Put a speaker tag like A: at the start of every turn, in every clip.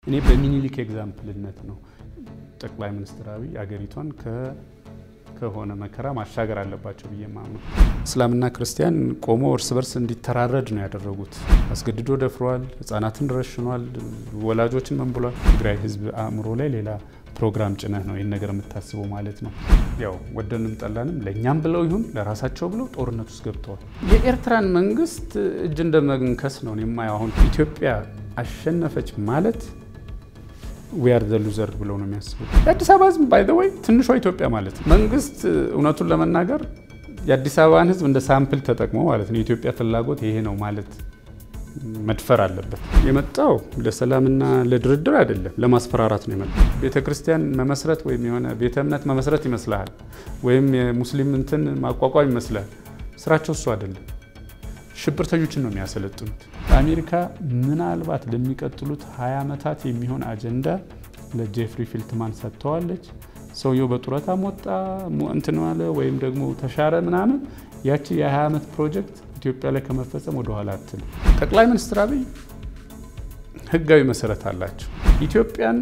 A: እኔ በሚኒሊክ ኤግዛምፕልነት ነው ጠቅላይ ሚኒስትር አብይ አገሪቷን ከሆነ መከራ ማሻገር አለባቸው ብዬ ማምነው። እስላምና ክርስቲያን ቆሞ እርስ በርስ እንዲተራረድ ነው ያደረጉት። አስገድዶ ደፍሯል፣ ህጻናትን ረሽኗል፣ ወላጆችን መንብሏል። ትግራይ ህዝብ አእምሮ ላይ ሌላ ፕሮግራም ጭነህ ነው ይህን ነገር የምታስበው ማለት ነው። ያው ወደንም ጠላንም ለእኛም ብለው ይሁን ለራሳቸው ብለው ጦርነት ውስጥ ገብተዋል። የኤርትራን መንግስት እጅ እንደ መንከስ ነው የማየው። አሁን ኢትዮጵያ አሸነፈች ማለት ዊያር ዘ ሉዘር ብለው ነው የሚያስቡት። የአዲስ አበባ ህዝብ ባይ ዘ ወይ ትንሿ ኢትዮጵያ ማለት ነው። መንግስት እውነቱን ለመናገር የአዲስ አበባን ህዝብ እንደ ሳምፕል ተጠቅሞ ማለት ነው የኢትዮጵያ ፍላጎት ይሄ ነው ማለት መድፈር አለበት። የመጣው ለሰላምና ለድርድር አይደለም፣ ለማስፈራራት ነው የመጣው። ቤተ ክርስቲያን መመስረት ወይም የሆነ ቤተ እምነት መመስረት ይመስልሃል፣ ወይም የሙስሊም እንትን ማቋቋም ይመስላል። ስራቸው እሱ አይደለም። ሽብርተኞችን ነው የሚያሰለጥኑት። አሜሪካ ምናልባት ለሚቀጥሉት 20 ዓመታት የሚሆን አጀንዳ ለጄፍሪ ፊልትማን ሰጥተዋለች። ሰውየው በጡረታም ወጣ እንትን አለ ወይም ደግሞ ተሻረ ምናምን፣ ያቺ የ20 ዓመት ፕሮጀክት ኢትዮጵያ ላይ ከመፈጸም ወደኋላ አትልም። ጠቅላይ ሚኒስትር አብይ ህጋዊ መሰረት አላቸው። ኢትዮጵያን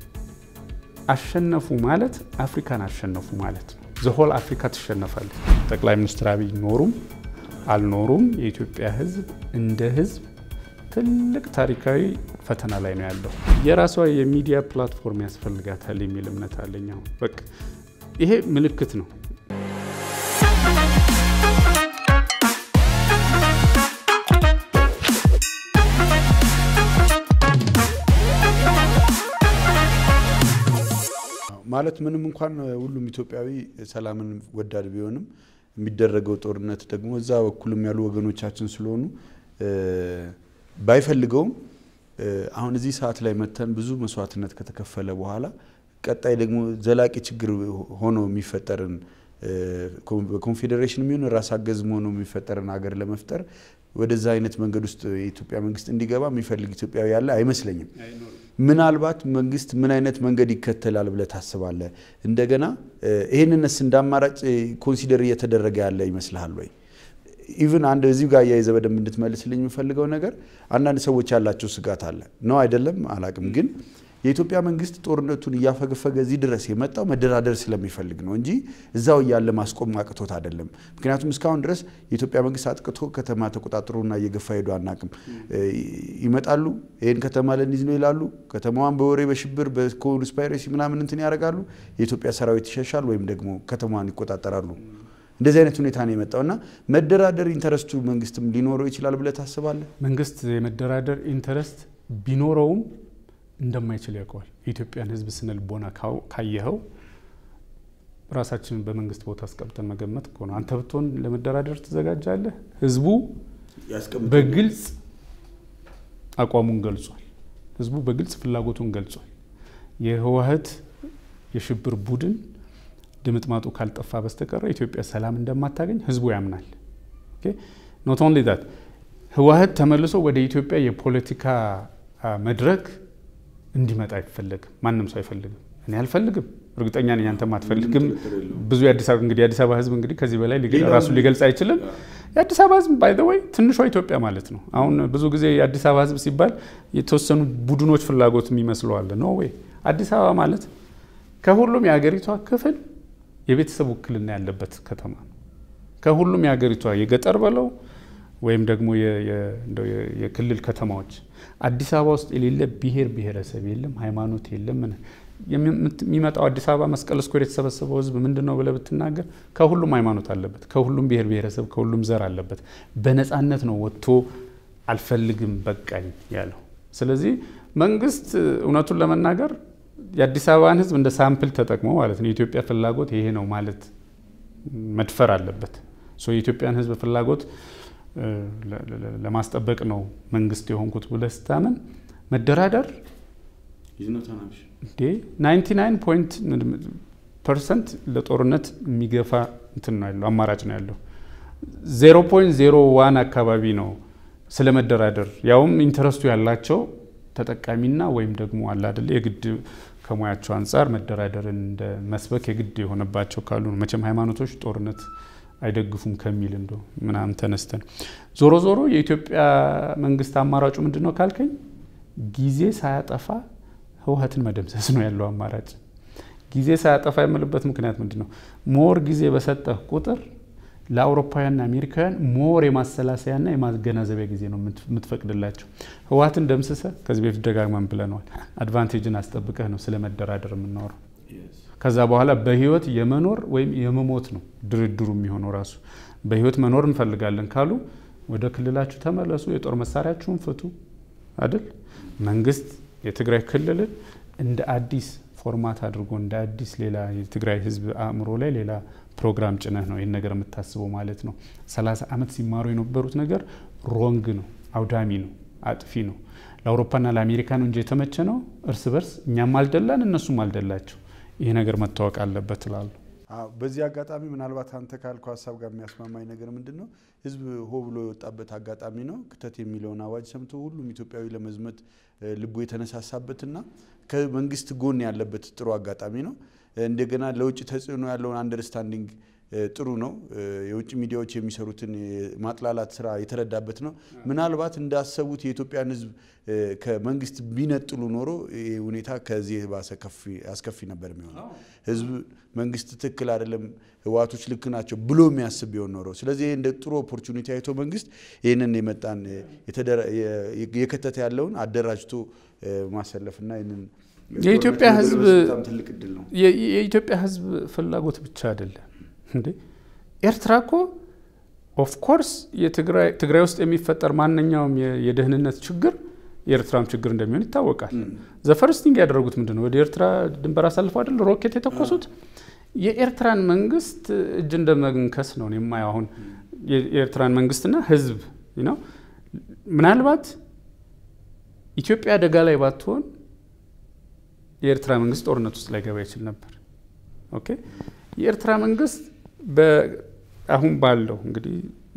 A: አሸነፉ ማለት አፍሪካን አሸነፉ ማለት ነው። ዘሆል አፍሪካ ትሸነፋለች። ጠቅላይ ሚኒስትር አብይ ኖሩም አልኖሩም የኢትዮጵያ ህዝብ እንደ ህዝብ ትልቅ ታሪካዊ ፈተና ላይ ነው ያለው። የራሷ የሚዲያ ፕላትፎርም ያስፈልጋታል የሚል እምነት አለኝ። አሁን በቃ ይሄ ምልክት ነው።
B: ማለት ምንም እንኳን ሁሉም ኢትዮጵያዊ ሰላምን ወዳድ ቢሆንም የሚደረገው ጦርነት ደግሞ እዛ በኩልም ያሉ ወገኖቻችን ስለሆኑ ባይፈልገውም አሁን እዚህ ሰዓት ላይ መተን ብዙ መስዋዕትነት ከተከፈለ በኋላ ቀጣይ ደግሞ ዘላቂ ችግር ሆኖ የሚፈጠርን በኮንፌዴሬሽን የሚሆን ራስ አገዝም ሆኖ የሚፈጠርን ሀገር ለመፍጠር ወደዛ አይነት መንገድ ውስጥ የኢትዮጵያ መንግስት እንዲገባ የሚፈልግ ኢትዮጵያዊ ያለ አይመስለኝም። ምናልባት መንግስት ምን አይነት መንገድ ይከተላል ብለህ ታስባለህ? እንደገና ይህንንስ እንደ አማራጭ ኮንሲደር እየተደረገ ያለ ይመስልሃል ወይ? ኢቭን አንድ እዚሁ ጋር እያይዘህ በደንብ እንድትመልስልኝ የምፈልገው ነገር አንዳንድ ሰዎች ያላቸው ስጋት አለ ነው አይደለም አላቅም ግን የኢትዮጵያ መንግስት ጦርነቱን እያፈገፈገ እዚህ ድረስ የመጣው መደራደር ስለሚፈልግ ነው እንጂ እዛው እያለ ማስቆም አቅቶት አይደለም። ምክንያቱም እስካሁን ድረስ የኢትዮጵያ መንግስት አጥቅቶ ከተማ ተቆጣጥሮና እየገፋ ሄዶ አናቅም። ይመጣሉ፣ ይህን ከተማ ለንይዝ ነው ይላሉ። ከተማዋን በወሬ በሽብር በኮንስፓይሬሲ ምናምን እንትን ያደርጋሉ። የኢትዮጵያ ሰራዊት ይሸሻል ወይም ደግሞ ከተማዋን ይቆጣጠራሉ። እንደዚህ አይነት ሁኔታ ነው የመጣው እና መደራደር ኢንተረስቱ መንግስትም ሊኖረው ይችላል ብለህ ታስባለህ?
A: መንግስት የመደራደር ኢንተረስት ቢኖረውም እንደማይችል ያውቀዋል። የኢትዮጵያን ሕዝብ ስነ ልቦና ካየኸው ራሳችንን በመንግስት ቦታ አስቀምጠን መገመት እኮ ነው። አንተ ብትሆን ለመደራደር ትዘጋጃለህ? ህዝቡ በግልጽ አቋሙን ገልጿል። ህዝቡ በግልጽ ፍላጎቱን ገልጿል። የህወሓት የሽብር ቡድን ድምጥማጡ ካልጠፋ በስተቀረ ኢትዮጵያ ሰላም እንደማታገኝ ህዝቡ ያምናል። ኖት ኦንሊ ዛት ህወሓት ተመልሶ ወደ ኢትዮጵያ የፖለቲካ መድረክ እንዲመጣ አይፈለግም። ማንም ሰው አይፈልግም። እኔ አልፈልግም። እርግጠኛ ነኝ አንተም አትፈልግም። ብዙ የአዲስ አበባ እንግዲህ የአዲስ አበባ ህዝብ እንግዲህ ከዚህ በላይ ራሱ ሊገልጽ አይችልም። የአዲስ አበባ ህዝብ ባይ ዘ ወይ ትንሿ ኢትዮጵያ ማለት ነው። አሁን ብዙ ጊዜ የአዲስ አበባ ህዝብ ሲባል የተወሰኑ ቡድኖች ፍላጎት የሚመስለዋል። ኖ ወይ አዲስ አበባ ማለት ከሁሉም የሀገሪቷ ክፍል የቤተሰብ ውክልና ያለበት ከተማ ነው። ከሁሉም የሀገሪቷ የገጠር በለው ወይም ደግሞ የክልል ከተማዎች አዲስ አበባ ውስጥ የሌለ ብሔር ብሔረሰብ የለም፣ ሃይማኖት የለም። የሚመጣው አዲስ አበባ መስቀል ስኩዌር የተሰበሰበው ህዝብ ምንድን ነው ብለህ ብትናገር ከሁሉም ሃይማኖት አለበት፣ ከሁሉም ብሔር ብሔረሰብ፣ ከሁሉም ዘር አለበት። በነፃነት ነው ወጥቶ አልፈልግም በቃኝ ያለው። ስለዚህ መንግስት እውነቱን ለመናገር የአዲስ አበባን ህዝብ እንደ ሳምፕል ተጠቅሞ ማለት ነው የኢትዮጵያ ፍላጎት ይሄ ነው ማለት መድፈር አለበት። የኢትዮጵያን ህዝብ ፍላጎት ለማስጠበቅ ነው መንግስት የሆንኩት ብለህ ስታምን መደራደር ናይንቲ ናይን ፖይንት ፐርሰንት ለጦርነት የሚገፋ እንትን ነው ያለው አማራጭ ነው ያለው። ዜሮ ፖይንት ዜሮ ዋን አካባቢ ነው ስለ መደራደር ያውም ኢንተረስቱ ያላቸው ተጠቃሚና ወይም ደግሞ አለ አይደለ የግድ ከሙያቸው አንጻር መደራደርን እንደ መስበክ የግድ የሆነባቸው ካሉ ነው። መቼም ሃይማኖቶች ጦርነት አይደግፉም ከሚል እንደ ምናምን ተነስተን ዞሮ ዞሮ የኢትዮጵያ መንግስት አማራጩ ምንድን ነው ካልከኝ ጊዜ ሳያጠፋ ህወሀትን መደምሰስ ነው ያለው አማራጭ። ጊዜ ሳያጠፋ የምልበት ምክንያት ምንድን ነው? ሞር ጊዜ በሰጠህ ቁጥር ለአውሮፓውያንና አሜሪካውያን ሞር የማሰላሰያና የማገናዘቢያ ጊዜ ነው የምትፈቅድላቸው። ህወሀትን ደምስሰ ከዚህ በፊት ደጋግመን ብለነዋል። አድቫንቴጅን አስጠብቀህ ነው ስለ መደራደር የምናወራው። ከዛ በኋላ በህይወት የመኖር ወይም የመሞት ነው ድርድሩ የሚሆነው ራሱ። በህይወት መኖር እንፈልጋለን ካሉ ወደ ክልላችሁ ተመለሱ፣ የጦር መሳሪያችሁን ፍቱ አይደል? መንግስት የትግራይ ክልልን እንደ አዲስ ፎርማት አድርጎ እንደ አዲስ ሌላ የትግራይ ህዝብ አእምሮ ላይ ሌላ ፕሮግራም ጭነህ ነው ይህን ነገር የምታስበው ማለት ነው። ሰላሳ ዓመት ሲማሩ የነበሩት ነገር ሮንግ ነው፣ አውዳሚ ነው፣ አጥፊ ነው። ለአውሮፓና ለአሜሪካ ነው እንጂ የተመቸ ነው እርስ በርስ እኛም አልደላን እነሱም አልደላቸው። ይህ ነገር መታወቅ አለበት እላለሁ።
B: በዚህ አጋጣሚ ምናልባት አንተ ካልከው ሀሳብ ጋር የሚያስማማኝ ነገር ምንድን ነው? ህዝብ ሆ ብሎ የወጣበት አጋጣሚ ነው። ክተት የሚለውን አዋጅ ሰምቶ ሁሉም ኢትዮጵያዊ ለመዝመት ልቡ የተነሳሳበትና ከመንግስት ጎን ያለበት ጥሩ አጋጣሚ ነው። እንደገና ለውጭ ተጽዕኖ ያለውን አንደርስታንዲንግ ጥሩ ነው። የውጭ ሚዲያዎች የሚሰሩትን ማጥላላት ስራ የተረዳበት ነው። ምናልባት እንዳሰቡት የኢትዮጵያን ህዝብ ከመንግስት ቢነጥሉ ኖሮ ይህ ሁኔታ ከዚህ ባሰ አስከፊ ነበር የሚሆነው። ህዝብ መንግስት ትክክል አይደለም፣ ህወሓቶች ልክ ናቸው ብሎ የሚያስብ ቢሆን ኖሮ። ስለዚህ እንደ ጥሩ ኦፖርቹኒቲ አይቶ መንግስት ይህንን የመጣን የከተተ ያለውን አደራጅቶ ማሰለፍና ይህንን
A: የኢትዮጵያ ህዝብ
B: ትልቅ እድል ነው።
A: የኢትዮጵያ ህዝብ ፍላጎት ብቻ አይደለም እንዴ ኤርትራ እኮ ኦፍኮርስ ትግራይ ውስጥ የሚፈጠር ማንኛውም የደህንነት ችግር የኤርትራም ችግር እንደሚሆን ይታወቃል። ዘፈርስቲንግ ያደረጉት ምንድን ነው? ወደ ኤርትራ ድንበር አሳልፈው አይደል ሮኬት የተኮሱት። የኤርትራን መንግስት እጅ እንደ መንከስ ነው የማየው። አሁን የኤርትራን መንግስትና ህዝብ ነው ምናልባት ኢትዮጵያ አደጋ ላይ ባትሆን የኤርትራ መንግስት ጦርነት ውስጥ ላይገባ ይችል ነበር። ኦኬ የኤርትራ መንግስት አሁን ባለው እንግዲህ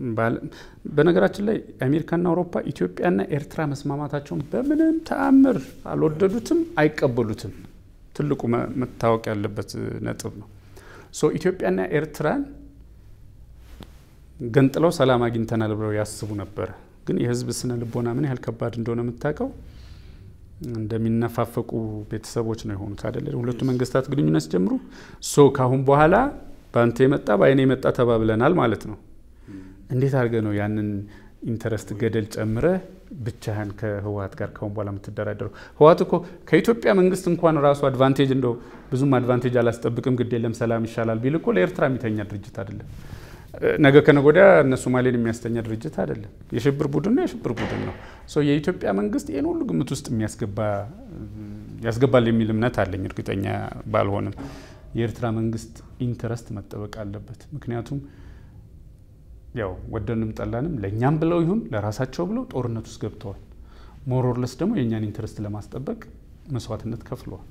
A: በነገራችን ላይ አሜሪካና አውሮፓ ኢትዮጵያና ኤርትራ መስማማታቸውን በምንም ተአምር አልወደዱትም፣ አይቀበሉትም። ትልቁ መታወቅ ያለበት ነጥብ ነው። ሶ ኢትዮጵያና ኤርትራን ገንጥለው ሰላም አግኝተናል ብለው ያስቡ ነበረ። ግን የህዝብ ስነ ልቦና ምን ያህል ከባድ እንደሆነ የምታውቀው እንደሚነፋፈቁ ቤተሰቦች ነው የሆኑት አይደለ? ሁለቱ መንግስታት ግንኙነት ሲጀምሩ ሶ ካሁን በኋላ በአንተ የመጣ በአይኔ የመጣ ተባብለናል ማለት ነው። እንዴት አድርገ ነው ያንን ኢንተረስት ገደል ጨምረ ብቻህን ከህወሀት ጋር ካሁን በኋላ የምትደራደረው? ህወሀት እኮ ከኢትዮጵያ መንግስት እንኳን ራሱ አድቫንቴጅ እንደው ብዙም አድቫንቴጅ አላስጠብቅም፣ ግድ የለም ሰላም ይሻላል ቢል እኮ ለኤርትራ የሚተኛ ድርጅት አይደለም። ነገ ከነገ ወዲያ እነ ሶማሌን የሚያስተኛ ድርጅት አይደለም። የሽብር ቡድን ነው፣ የሽብር ቡድን ነው። የኢትዮጵያ መንግስት ይህን ሁሉ ግምት ውስጥ የሚያስገባ ያስገባል የሚል እምነት አለኝ፣ እርግጠኛ ባልሆንም። የኤርትራ መንግስት ኢንተረስት መጠበቅ አለበት። ምክንያቱም ያው ወደንም ጠላንም ለእኛም ብለው ይሁን ለራሳቸው ብለው ጦርነት ውስጥ ገብተዋል። ሞሮርለስ ደግሞ የእኛን ኢንተረስት ለማስጠበቅ መስዋዕትነት ከፍለዋል።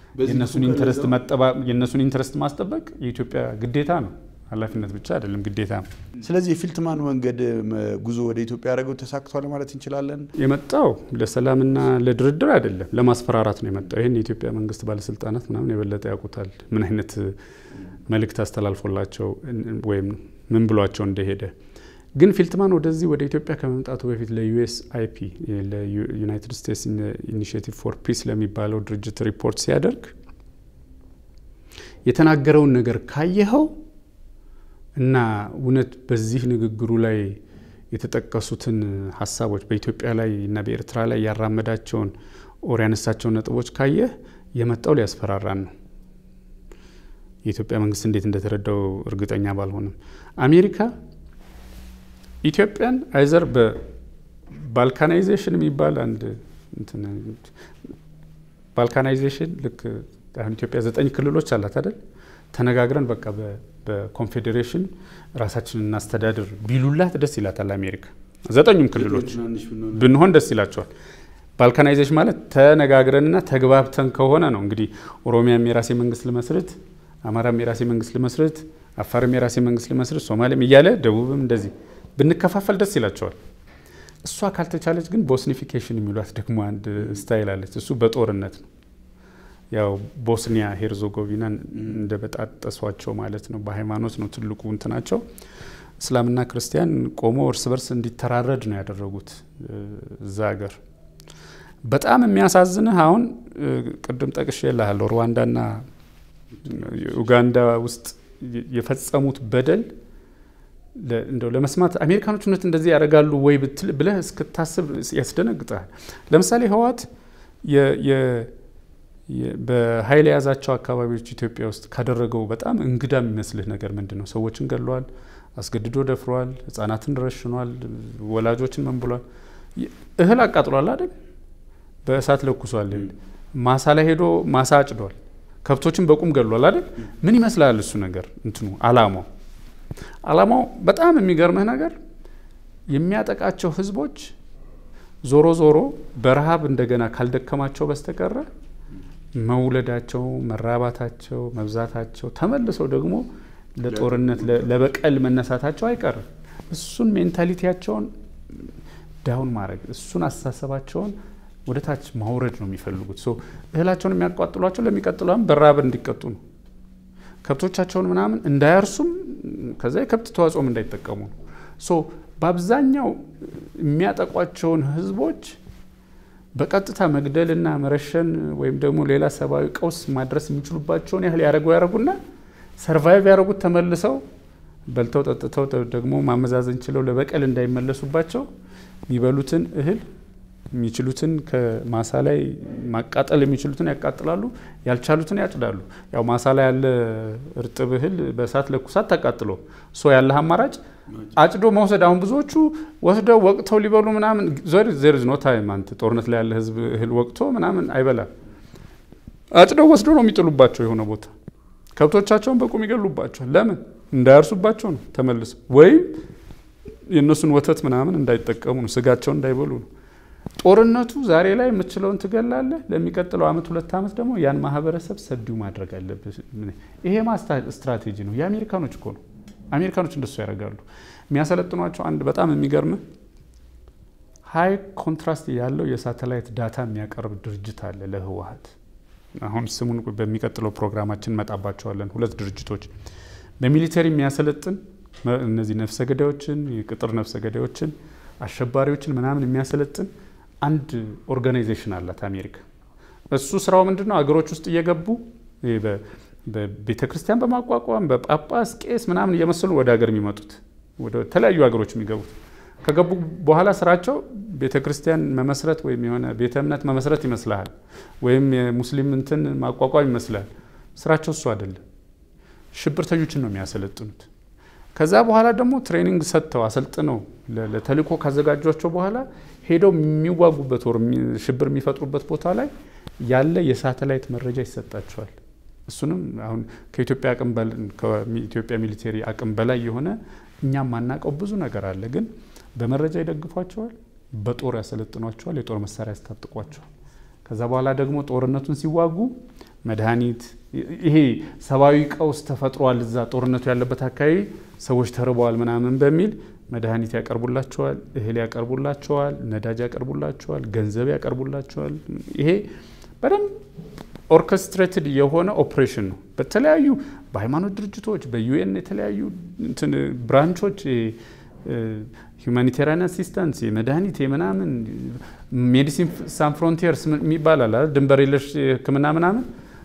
A: የእነሱን ኢንተረስት ማስጠበቅ የኢትዮጵያ ግዴታ ነው። ኃላፊነት ብቻ አይደለም፣ ግዴታ ነው።
B: ስለዚህ የፊልትማን መንገድ ጉዞ ወደ ኢትዮጵያ ያደረገው ተሳክቷል ማለት እንችላለን።
A: የመጣው ለሰላምና ለድርድር አይደለም፣ ለማስፈራራት ነው የመጣው። ይህን የኢትዮጵያ መንግስት ባለስልጣናት ምናምን የበለጠ ያውቁታል፣ ምን አይነት መልእክት አስተላልፎላቸው ወይም ምን ብሏቸው እንደሄደ። ግን ፊልትማን ወደዚህ ወደ ኢትዮጵያ ከመምጣቱ በፊት ለዩኤስ አይፒ ለዩናይትድ ስቴትስ ኢኒሽቲቭ ፎር ፒስ ለሚባለው ድርጅት ሪፖርት ሲያደርግ የተናገረውን ነገር ካየኸው እና እውነት በዚህ ንግግሩ ላይ የተጠቀሱትን ሀሳቦች በኢትዮጵያ ላይ እና በኤርትራ ላይ ያራመዳቸውን ኦር ያነሳቸውን ነጥቦች ካየህ የመጣው ሊያስፈራራን ነው። የኢትዮጵያ መንግስት እንዴት እንደተረዳው እርግጠኛ ባልሆንም አሜሪካ ኢትዮጵያን አይዘር በባልካናይዜሽን የሚባል አንድ ባልካናይዜሽን ልክ አሁን ኢትዮጵያ ዘጠኝ ክልሎች አላት አይደል? ተነጋግረን በቃ በኮንፌዴሬሽን ራሳችንን እናስተዳድር ቢሉላት ደስ ይላታል አሜሪካ። ዘጠኙም ክልሎች ብንሆን ደስ ይላቸዋል። ባልካናይዜሽን ማለት ተነጋግረንና ተግባብተን ከሆነ ነው እንግዲህ ኦሮሚያም የራሴ መንግስት ልመስርት፣ አማራም የራሴ መንግስት ልመስርት፣ አፋርም የራሴ መንግስት ልመስርት፣ ሶማሌም እያለ ደቡብም እንደዚህ ብንከፋፈል ደስ ይላቸዋል። እሷ ካልተቻለች ግን ቦስኒፊኬሽን የሚሏት ደግሞ አንድ ስታይል አለች። እሱ በጦርነት ነው ያው ቦስኒያ ሄርዞጎቪናን እንደ በጣጠሷቸው ማለት ነው። በሃይማኖት ነው ትልቁ እንትናቸው። እስላምና ክርስቲያን ቆሞ እርስ በርስ እንዲተራረድ ነው ያደረጉት እዛ ሀገር። በጣም የሚያሳዝንህ አሁን ቅድም ጠቅሼ እልሃለሁ ሩዋንዳና ኡጋንዳ ውስጥ የፈጸሙት በደል እንደው ለመስማት አሜሪካኖች እውነት እንደዚህ ያደርጋሉ ወይ ብለህ እስክታስብ ያስደነግጣል። ለምሳሌ ህወሓት በኃይል የያዛቸው አካባቢዎች ኢትዮጵያ ውስጥ ካደረገው በጣም እንግዳ የሚመስልህ ነገር ምንድን ነው? ሰዎችን ገድሏል፣ አስገድዶ ደፍሯል፣ ህጻናትን ረሽኗል፣ ወላጆችን መንብሏል፣ እህል አቃጥሏል አይደል? በእሳት ለኩሷል፣ ማሳ ላይ ሄዶ ማሳ አጭዷል፣ ከብቶችን በቁም ገድሏል አይደል? ምን ይመስላል እሱ ነገር እንትኑ አላማው አላማው በጣም የሚገርምህ ነገር የሚያጠቃቸው ህዝቦች ዞሮ ዞሮ በረሃብ እንደገና ካልደከማቸው በስተቀረ መውለዳቸው፣ መራባታቸው፣ መብዛታቸው ተመልሰው ደግሞ ለጦርነት ለበቀል መነሳታቸው አይቀርም። እሱን ሜንታሊቲያቸውን ዳውን ማድረግ እሱን አስተሳሰባቸውን ወደ ታች ማውረድ ነው የሚፈልጉት። እህላቸውን የሚያቋጥሏቸው ለሚቀጥለውም በረሃብ እንዲቀጡ ነው። ከብቶቻቸውን ምናምን እንዳያርሱም ከዛ የከብት ተዋጽኦም እንዳይጠቀሙ ነው። ሶ በአብዛኛው የሚያጠቋቸውን ህዝቦች በቀጥታ መግደልና መረሸን ወይም ደግሞ ሌላ ሰብአዊ ቀውስ ማድረስ የሚችሉባቸውን ያህል ያደረጉ ያደረጉና ሰርቫይቭ ያደረጉት ተመልሰው በልተው ጠጥተው ደግሞ ማመዛዘን ችለው ለበቀል እንዳይመለሱባቸው የሚበሉትን እህል የሚችሉትን ከማሳ ላይ ማቃጠል የሚችሉትን ያቃጥላሉ፣ ያልቻሉትን ያጭዳሉ። ያው ማሳ ላይ ያለ እርጥብ እህል በእሳት ለኩሳት ተቃጥሎ ሶ ያለህ አማራጭ አጭዶ መውሰድ። አሁን ብዙዎቹ ወስደው ወቅተው ሊበሉ ምናምን ዘር ኖ ታይም አንተ ጦርነት ላይ ያለ ህዝብ እህል ወቅቶ ምናምን አይበላም። አጭደው ወስደው ነው የሚጥሉባቸው የሆነ ቦታ። ከብቶቻቸውን በቁም ይገሉባቸዋል። ለምን እንዳያርሱባቸው ነው ተመልሰው፣ ወይም የእነሱን ወተት ምናምን እንዳይጠቀሙ ነው፣ ስጋቸውን እንዳይበሉ ነው። ጦርነቱ ዛሬ ላይ የምትችለውን ትገላለህ። ለሚቀጥለው አመት ሁለት አመት ደግሞ ያን ማህበረሰብ ሰዲው ማድረግ አለብህ። ይሄ ስትራቴጂ ነው። የአሜሪካኖች እኮ ነው። አሜሪካኖች እንደሱ ያደርጋሉ። የሚያሰለጥኗቸው አንድ በጣም የሚገርም ሀይ ኮንትራስት ያለው የሳተላይት ዳታ የሚያቀርብ ድርጅት አለ ለህወሀት። አሁን ስሙን በሚቀጥለው ፕሮግራማችን እንመጣባቸዋለን። ሁለት ድርጅቶች በሚሊተሪ የሚያሰለጥን እነዚህ ነፍሰ ገዳዮችን፣ የቅጥር ነፍሰ ገዳዮችን፣ አሸባሪዎችን ምናምን የሚያሰለጥን አንድ ኦርጋናይዜሽን አላት አሜሪካ። እሱ ስራው ምንድን ነው? አገሮች ውስጥ እየገቡ በቤተ ክርስቲያን በማቋቋም በጳጳስ ቄስ ምናምን እየመሰሉ ወደ ሀገር የሚመጡት ወደ ተለያዩ ሀገሮች የሚገቡት ከገቡ በኋላ ስራቸው ቤተ ክርስቲያን መመስረት ወይም የሆነ ቤተ እምነት መመስረት ይመስልሃል፣ ወይም የሙስሊም እንትን ማቋቋም ይመስልሃል። ስራቸው እሱ አይደለም። ሽብርተኞችን ነው የሚያሰለጥኑት። ከዛ በኋላ ደግሞ ትሬኒንግ ሰጥተው አሰልጥነው ለተልእኮ ካዘጋጇቸው በኋላ ሄደው የሚዋጉበት ወር ሽብር የሚፈጥሩበት ቦታ ላይ ያለ የሳተላይት መረጃ ይሰጣቸዋል። እሱንም አሁን ከኢትዮጵያ አቅም ከኢትዮጵያ ሚሊቴሪ አቅም በላይ የሆነ እኛም ማናውቀው ብዙ ነገር አለ። ግን በመረጃ ይደግፏቸዋል፣ በጦር ያሰለጥኗቸዋል፣ የጦር መሳሪያ ያስታጥቋቸዋል። ከዛ በኋላ ደግሞ ጦርነቱን ሲዋጉ መድኃኒት ይሄ ሰብአዊ ቀውስ ተፈጥሯል፣ እዛ ጦርነቱ ያለበት አካባቢ ሰዎች ተርበዋል ምናምን በሚል መድኃኒት ያቀርቡላቸዋል፣ እህል ያቀርቡላቸዋል፣ ነዳጅ ያቀርቡላቸዋል፣ ገንዘብ ያቀርቡላቸዋል። ይሄ በደንብ ኦርኬስትሬትድ የሆነ ኦፕሬሽን ነው። በተለያዩ በሃይማኖት ድርጅቶች በዩኤን የተለያዩ ብራንቾች ሁማኒቴሪያን አሲስታንስ የመድኃኒት የምናምን ሜዲሲን ሳን ፍሮንቲርስ የሚባል አለ ድንበር የለሽ ሕክምና ምናምን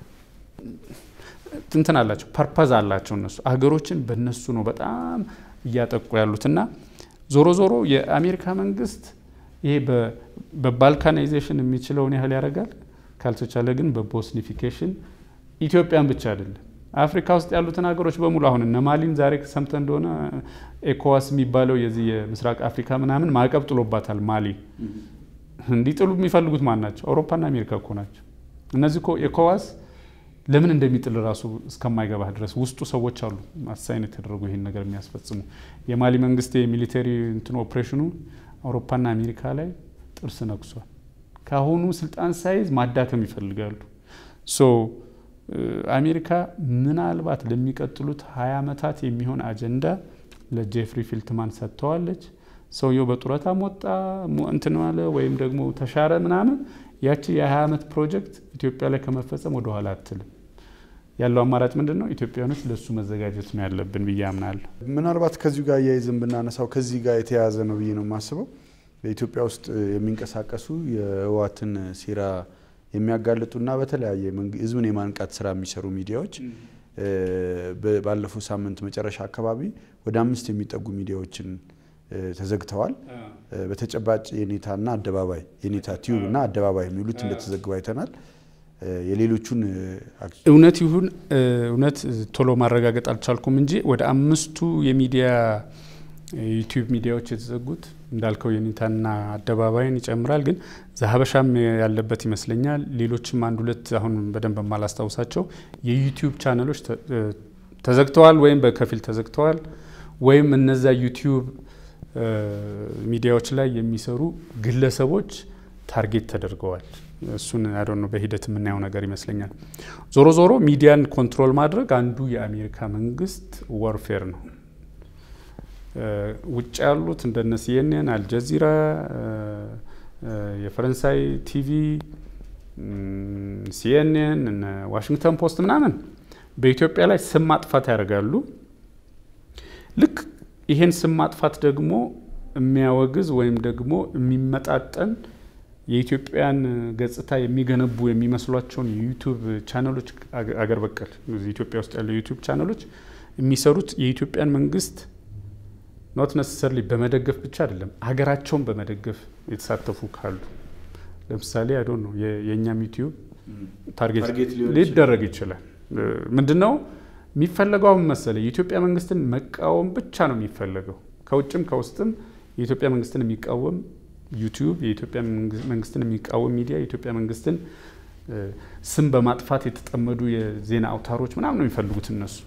A: እንትን አላቸው ፐርፐዝ አላቸው። እነሱ ሀገሮችን በእነሱ ነው በጣም እያጠቁ ያሉት እና ዞሮ ዞሮ የአሜሪካ መንግስት ይሄ በባልካናይዜሽን የሚችለውን ያህል ያደርጋል። ካልተቻለ ግን በቦስኒፊኬሽን ኢትዮጵያን ብቻ አይደለም አፍሪካ ውስጥ ያሉትን ሀገሮች በሙሉ አሁን እነ ማሊን ዛሬ ሰምተ እንደሆነ ኤኮዋስ የሚባለው የዚህ የምስራቅ አፍሪካ ምናምን ማዕቀብ ጥሎባታል። ማሊ እንዲጥሉ የሚፈልጉት ማን ናቸው? አውሮፓና አሜሪካ እኮ ናቸው። እነዚህ እኮ ኤኮዋስ ለምን እንደሚጥል ራሱ እስከማይገባህ ድረስ ውስጡ ሰዎች አሉ አሳይን የተደረጉ ይህን ነገር የሚያስፈጽሙ። የማሊ መንግስት የሚሊተሪ እንትን ኦፕሬሽኑ አውሮፓና አሜሪካ ላይ ጥርስ ነክሷል። ከአሁኑ ስልጣን ሳይዝ ማዳከም ይፈልጋሉ። ሶ አሜሪካ ምናልባት ለሚቀጥሉት ሀያ ዓመታት የሚሆን አጀንዳ ለጄፍሪ ፊልትማን ሰጥተዋለች። ሰውየው በጡረታም ወጣ እንትን አለ ወይም ደግሞ ተሻረ ምናምን ያቺ የ20 ዓመት ፕሮጀክት ኢትዮጵያ ላይ ከመፈጸም ወደኋላ አትልም። ያለው አማራጭ ምንድን ነው? ኢትዮጵያኖች ለእሱ መዘጋጀት ነው ያለብን ብዬ አምናለሁ።
B: ምናልባት ከዚሁ ጋር እያይዘን ብናነሳው ከዚህ ጋር የተያያዘ ነው ብዬ ነው የማስበው። በኢትዮጵያ ውስጥ የሚንቀሳቀሱ የህወሓትን ሴራ የሚያጋልጡና በተለያየ ህዝብን የማንቃት ስራ የሚሰሩ ሚዲያዎች ባለፈው ሳምንት መጨረሻ አካባቢ ወደ አምስት የሚጠጉ ሚዲያዎችን ተዘግተዋል። በተጨባጭ የኔታና አደባባይ የኔታ ቲዩብ እና አደባባይ የሚሉት እንደተዘግቡ አይተናል። የሌሎቹን
A: እውነት ይሁን እውነት ቶሎ ማረጋገጥ አልቻልኩም እንጂ ወደ አምስቱ የሚዲያ ዩቲዩብ ሚዲያዎች የተዘጉት እንዳልከው የኔታና አደባባይን ይጨምራል። ግን ዘሀበሻም ያለበት ይመስለኛል። ሌሎችም አንድ ሁለት አሁን በደንብ የማላስታውሳቸው የዩቲዩብ ቻነሎች ተዘግተዋል ወይም በከፊል ተዘግተዋል ወይም እነዛ ዩቲዩብ ሚዲያዎች ላይ የሚሰሩ ግለሰቦች ታርጌት ተደርገዋል። እሱን አዶ ነው በሂደት የምናየው ነገር ይመስለኛል። ዞሮ ዞሮ ሚዲያን ኮንትሮል ማድረግ አንዱ የአሜሪካ መንግስት ወርፌር ነው። ውጭ ያሉት እንደነ ሲኤንኤን፣ አልጀዚራ፣ የፈረንሳይ ቲቪ፣ ሲኤንኤን፣ ዋሽንግተን ፖስት ምናምን በኢትዮጵያ ላይ ስም ማጥፋት ያደርጋሉ። ልክ ይሄን ስም ማጥፋት ደግሞ የሚያወግዝ ወይም ደግሞ የሚመጣጠን የኢትዮጵያን ገጽታ የሚገነቡ የሚመስሏቸውን የዩቱብ ቻነሎች አገር በቀል ኢትዮጵያ ውስጥ ያሉ የዩቱብ ቻነሎች የሚሰሩት የኢትዮጵያን መንግስት ኖት ነሰሰርሊ በመደገፍ ብቻ አይደለም፣ ሀገራቸውን በመደገፍ የተሳተፉ ካሉ ለምሳሌ አይዶ ነው የእኛም ዩቲዩብ ታርጌት ሊደረግ ይችላል። ምንድን ነው የሚፈለገው? አሁን መሰለ የኢትዮጵያ መንግስትን መቃወም ብቻ ነው የሚፈለገው። ከውጭም ከውስጥም የኢትዮጵያ መንግስትን የሚቃወም ዩቲዩብ፣ የኢትዮጵያ መንግስትን የሚቃወም ሚዲያ፣ የኢትዮጵያ መንግስትን ስም በማጥፋት የተጠመዱ የዜና አውታሮች ምናምን ነው የሚፈልጉት እነሱ።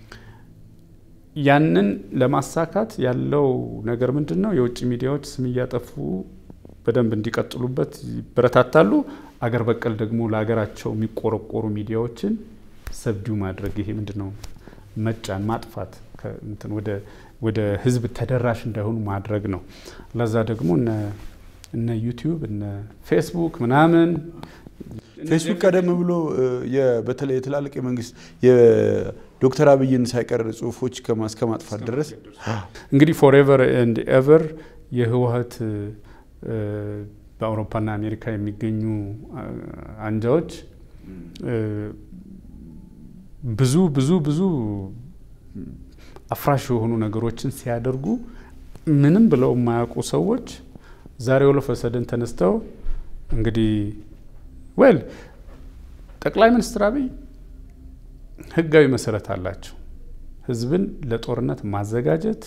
A: ያንን ለማሳካት ያለው ነገር ምንድን ነው? የውጭ ሚዲያዎች ስም እያጠፉ በደንብ እንዲቀጥሉበት ይበረታታሉ። አገር በቀል ደግሞ ለሀገራቸው የሚቆረቆሩ ሚዲያዎችን ሰብዲው ማድረግ ይሄ ምንድን ነው መጫን፣ ማጥፋት ወደ ህዝብ ተደራሽ እንዳይሆኑ ማድረግ ነው። ለዛ ደግሞ እነ ዩቲዩብ እነ ፌስቡክ ምናምን
B: ፌስቡክ ቀደም ብሎ በተለይ የትላልቅ የመንግስት የዶክተር አብይን ሳይቀር ጽሁፎች እስከ ማጥፋት ድረስ
A: እንግዲህ ፎሬቨር ኤንድ ኤቨር የህወሀት በአውሮፓና አሜሪካ የሚገኙ አንጃዎች ብዙ ብዙ ብዙ አፍራሽ የሆኑ ነገሮችን ሲያደርጉ ምንም ብለው የማያውቁ ሰዎች ዛሬ ወለፈሰደን ተነስተው እንግዲህ ወል ጠቅላይ ሚኒስትር አብይ ህጋዊ መሰረት አላቸው። ህዝብን ለጦርነት ማዘጋጀት፣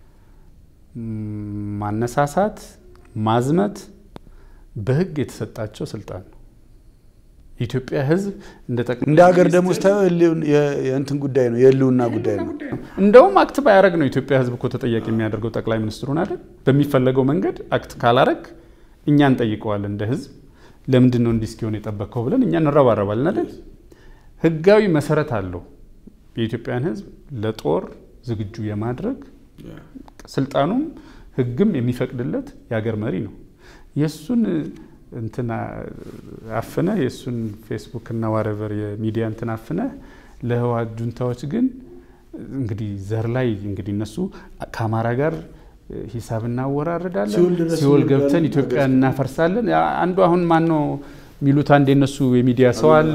A: ማነሳሳት፣ ማዝመት በህግ የተሰጣቸው ስልጣን ነው። የኢትዮጵያ ህዝብ
B: እንደ ሀገር ደግሞ ስታየው የእንትን ጉዳይ ነው፣ የህልውና ጉዳይ ነው።
A: እንደውም አክት ባያደረግ ነው የኢትዮጵያ ህዝብ እኮ ተጠያቂ የሚያደርገው ጠቅላይ ሚኒስትሩን አይደል? በሚፈለገው መንገድ አክት ካላረግ እኛ እንጠይቀዋለን እንደ ህዝብ ለምንድን ነው እንዲህ እስኪሆን የጠበቅከው ብለን እኛ እንረባረባለን አይደል? ህጋዊ መሰረት አለው የኢትዮጵያን ህዝብ ለጦር ዝግጁ የማድረግ ስልጣኑም ህግም የሚፈቅድለት የሀገር መሪ ነው። የእሱን እንትን አፍነ የእሱን ፌስቡክ እና ዋረቨር የሚዲያ እንትን አፍነ ለህወሓት ጁንታዎች ግን እንግዲህ ዘር ላይ እንግዲህ እነሱ ከአማራ ጋር ሂሳብ እናወራርዳለን፣ ሲኦል ገብተን ኢትዮጵያ እናፈርሳለን። አንዱ አሁን ማን ነው የሚሉት አንድ የነሱ የሚዲያ ሰው አለ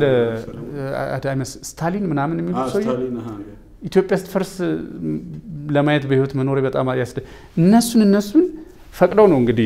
A: ስታሊን ምናምን የሚሉት ሰው ኢትዮጵያ ስትፈርስ ለማየት በህይወት መኖር በጣም ያስደ እነሱን እነሱን ፈቅደው ነው እንግዲህ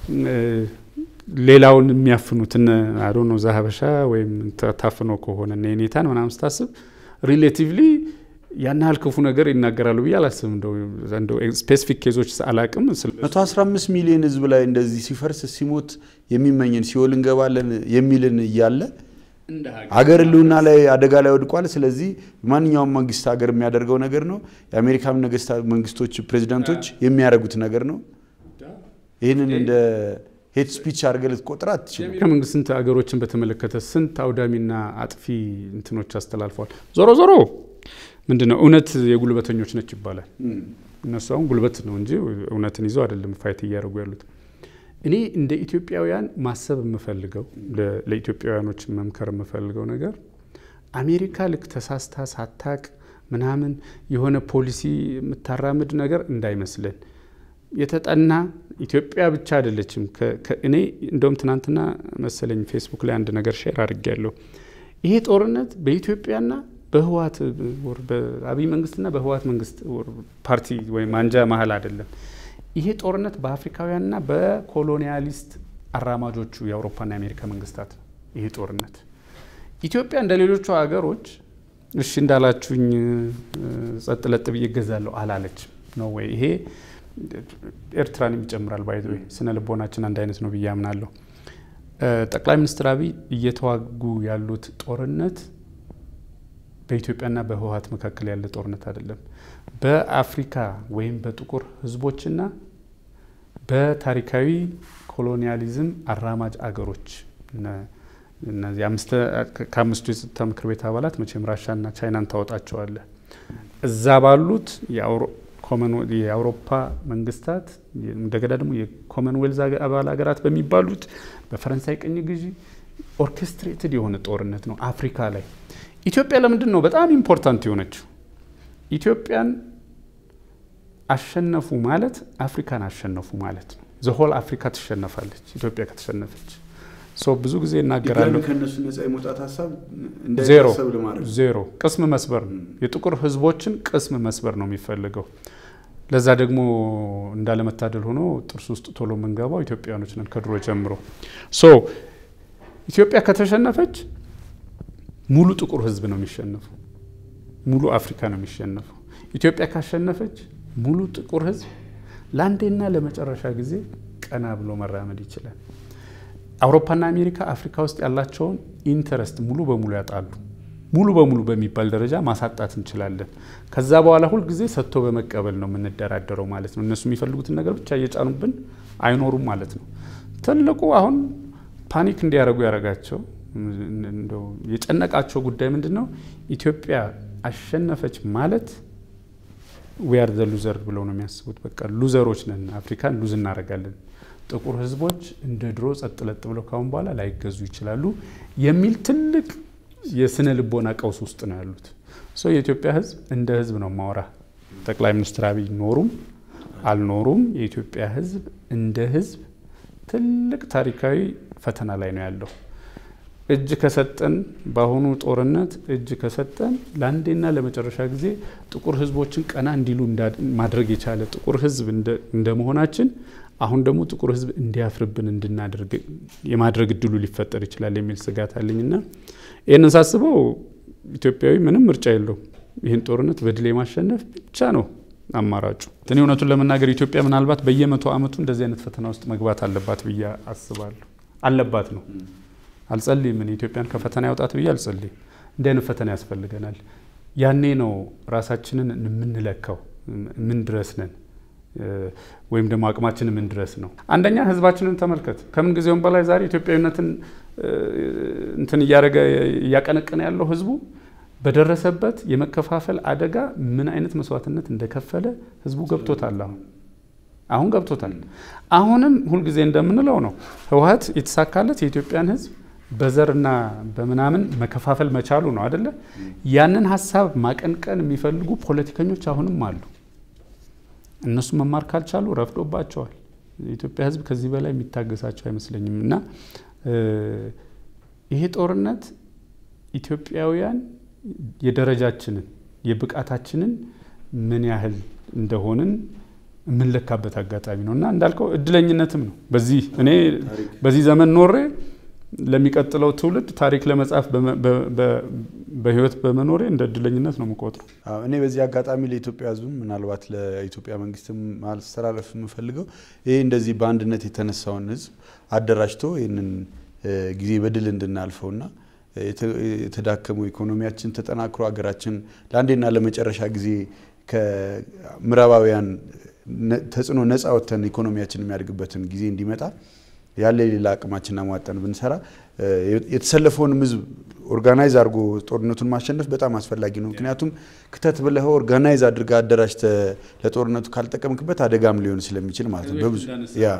A: ሌላውን የሚያፍኑት አዶ ነው ዛሀበሻ ወይም ታፍኖ ከሆነ እና የኔታን ምናምን ስታስብ ሪሌቲቭሊ ያን ያህል ክፉ ነገር ይናገራሉ ብዬ አላስብም። እንደው ስፔሲፊክ ኬዞች አላቅም።
B: 115 ሚሊዮን ህዝብ ላይ እንደዚህ ሲፈርስ ሲሞት የሚመኝን ሲኦል እንገባለን የሚልን እያለ ሀገር ህልውና ላይ አደጋ ላይ ወድቋል። ስለዚህ ማንኛውም መንግስት ሀገር የሚያደርገው ነገር ነው። የአሜሪካን መንግስቶች ፕሬዚዳንቶች የሚያደርጉት ነገር ነው። ይህንን እንደ ሄት ስፒች አድርገህ ልትቆጥር አትችልም።
A: ከመንግስት ስንት ሀገሮችን በተመለከተ ስንት አውዳሚና አጥፊ እንትኖች አስተላልፈዋል። ዞሮ ዞሮ ምንድን ነው እውነት የጉልበተኞች ነች ይባላል። እነሱ አሁን ጉልበት ነው እንጂ እውነትን ይዘው አይደለም ፋይት እያደረጉ ያሉት። እኔ እንደ ኢትዮጵያውያን ማሰብ የምፈልገው ለኢትዮጵያውያኖች መምከር የምፈልገው ነገር አሜሪካ ልክ ተሳስታ ሳታቅ ምናምን የሆነ ፖሊሲ የምታራምድ ነገር እንዳይመስልን። የተጠና ኢትዮጵያ ብቻ አይደለችም። እኔ እንደውም ትናንትና መሰለኝ ፌስቡክ ላይ አንድ ነገር ሼር አድርጌያለሁ። ይሄ ጦርነት በኢትዮጵያና በህወሓት በአብይ መንግስትና በህወሓት መንግስት ፓርቲ ወይም አንጃ መሀል አይደለም። ይሄ ጦርነት በአፍሪካውያንና በኮሎኒያሊስት አራማጆቹ የአውሮፓና የአሜሪካ መንግስታት ይሄ ጦርነት ኢትዮጵያ እንደ ሌሎቹ ሀገሮች እሺ እንዳላችሁኝ ጸጥ ለጥ ብዬ እገዛለሁ አላለችም ነው ወይ? ይሄ ኤርትራንም ይጨምራል። ባይ ወይ ስነ ልቦናችን አንድ አይነት ነው ብዬ አምናለሁ። ጠቅላይ ሚኒስትር አብይ እየተዋጉ ያሉት ጦርነት በኢትዮጵያና በህወሓት መካከል ያለ ጦርነት አይደለም። በአፍሪካ ወይም በጥቁር ህዝቦችና በታሪካዊ ኮሎኒያሊዝም አራማጅ አገሮች እነዚህ ከአምስቱ የጸጥታ ምክር ቤት አባላት መቼም ራሻና ቻይናን ታወጣቸዋለህ። እዛ ባሉት የአውሮፓ መንግስታት እንደገና ደግሞ የኮመንዌልዝ አባል ሀገራት በሚባሉት በፈረንሳይ ቅኝ ግዢ ኦርኬስትሬትድ የሆነ ጦርነት ነው አፍሪካ ላይ። ኢትዮጵያ ለምንድን ነው በጣም ኢምፖርታንት የሆነችው? ኢትዮጵያን አሸነፉ ማለት አፍሪካን አሸነፉ ማለት ነው። ዘሆል አፍሪካ ትሸነፋለች ኢትዮጵያ ከተሸነፈች። ሰው ብዙ ጊዜ እናገራለሁ።
B: ከእነሱ ነጻ የመውጣት ሀሳብ
A: ዜሮ
B: እንዳይታሰብ ለማድረግ
A: ዜሮ ቅስም መስበር ነው። የጥቁር ህዝቦችን ቅስም መስበር ነው የሚፈልገው። ለዛ ደግሞ እንዳለመታደል ሆኖ ጥርስ ውስጥ ቶሎ የምንገባው ኢትዮጵያኖች ነን ከድሮ ጀምሮ። ሶ ኢትዮጵያ ከተሸነፈች ሙሉ ጥቁር ህዝብ ነው የሚሸነፈው። ሙሉ አፍሪካ ነው የሚሸነፈው። ኢትዮጵያ ካሸነፈች ሙሉ ጥቁር ህዝብ ለአንዴና ለመጨረሻ ጊዜ ቀና ብሎ መራመድ ይችላል። አውሮፓና አሜሪካ አፍሪካ ውስጥ ያላቸውን ኢንተረስት ሙሉ በሙሉ ያጣሉ። ሙሉ በሙሉ በሚባል ደረጃ ማሳጣት እንችላለን። ከዛ በኋላ ሁልጊዜ ሰጥቶ በመቀበል ነው የምንደራደረው ማለት ነው። እነሱ የሚፈልጉትን ነገር ብቻ እየጫኑብን አይኖሩም ማለት ነው። ትልቁ አሁን ፓኒክ እንዲያደርጉ ያደረጋቸው እንደው የጨነቃቸው ጉዳይ ምንድን ነው? ኢትዮጵያ አሸነፈች ማለት ዊያር ዘ ሉዘር ብለው ነው የሚያስቡት። በቃ ሉዘሮች ነን፣ አፍሪካን ሉዝ እናደርጋለን፣ ጥቁር ህዝቦች እንደ ድሮ ጸጥ ለጥ ብለው ካሁን በኋላ ላይገዙ ይችላሉ የሚል ትልቅ የስነ ልቦና ቀውስ ውስጥ ነው ያሉት። ሰው የኢትዮጵያ ህዝብ እንደ ህዝብ ነው ማውራ። ጠቅላይ ሚኒስትር አብይ ኖሩም አልኖሩም የኢትዮጵያ ህዝብ እንደ ህዝብ ትልቅ ታሪካዊ ፈተና ላይ ነው ያለው። እጅ ከሰጠን በአሁኑ ጦርነት እጅ ከሰጠን ለአንዴና ለመጨረሻ ጊዜ ጥቁር ህዝቦችን ቀና እንዲሉ ማድረግ የቻለ ጥቁር ህዝብ እንደ መሆናችን አሁን ደግሞ ጥቁር ህዝብ እንዲያፍርብን እንድናደርግ የማድረግ እድሉ ሊፈጠር ይችላል የሚል ስጋት አለኝና ይህንን ሳስበው ኢትዮጵያዊ ምንም ምርጫ የለውም። ይህን ጦርነት በድል የማሸነፍ ብቻ ነው አማራጩ። እኔ እውነቱን ለመናገር ኢትዮጵያ ምናልባት በየመቶ ዓመቱ እንደዚህ አይነት ፈተና ውስጥ መግባት አለባት ብዬ አስባለሁ። አለባት ነው አልጸልይም። እኔ ኢትዮጵያን ከፈተና ያውጣት ብዬ አልጸልይም። እንዲህ አይነት ፈተና ያስፈልገናል። ያኔ ነው ራሳችንን የምንለካው። ምን ድረስ ነን ወይም ደግሞ አቅማችን ምን ድረስ ነው? አንደኛ ህዝባችንን ተመልከት። ከምን ጊዜውም በላይ ዛሬ ኢትዮጵያዊነትን እንትን እያደረገ እያቀነቀነ ያለው ህዝቡ በደረሰበት የመከፋፈል አደጋ ምን አይነት መስዋዕትነት እንደከፈለ ህዝቡ ገብቶታል። አሁን አሁን ገብቶታል። አሁንም ሁልጊዜ እንደምንለው ነው ህወሓት የተሳካለት የኢትዮጵያን ህዝብ በዘርና በምናምን መከፋፈል መቻሉ ነው አደለ? ያንን ሀሳብ ማቀንቀን የሚፈልጉ ፖለቲከኞች አሁንም አሉ። እነሱ መማር ካልቻሉ ረፍዶባቸዋል። የኢትዮጵያ ህዝብ ከዚህ በላይ የሚታገሳቸው አይመስለኝም። እና ይሄ ጦርነት ኢትዮጵያውያን የደረጃችንን የብቃታችንን ምን ያህል እንደሆንን የምንለካበት አጋጣሚ ነው እና እንዳልከው እድለኝነትም ነው። በዚህ እኔ በዚህ ዘመን ኖሬ ለሚቀጥለው ትውልድ ታሪክ ለመጻፍ በህይወት በመኖሬ እንደ እድለኝነት ነው የምቆጥረው።
B: እኔ በዚህ አጋጣሚ ለኢትዮጵያ ህዝብም ምናልባት ለኢትዮጵያ መንግስትም ማስተላለፍ የምፈልገው ይሄ እንደዚህ በአንድነት የተነሳውን ህዝብ አደራጅቶ ይህንን ጊዜ በድል እንድናልፈውና የተዳከመው ኢኮኖሚያችን ተጠናክሮ ሀገራችን ለአንዴና ለመጨረሻ ጊዜ ከምዕራባውያን ተጽዕኖ ነፃ ወጥተን ኢኮኖሚያችን የሚያድግበትን ጊዜ እንዲመጣ ያለ የሌላ አቅማችን አሟጠን ብንሰራ የተሰለፈውንም ህዝብ ኦርጋናይዝ አድርጎ ጦርነቱን ማሸነፍ በጣም አስፈላጊ ነው። ምክንያቱም ክተት ብለህ ኦርጋናይዝ አድርገህ አደራጅተህ ለጦርነቱ ካልጠቀምክበት አደጋም ሊሆን ስለሚችል ማለት ነው። በብዙ ያ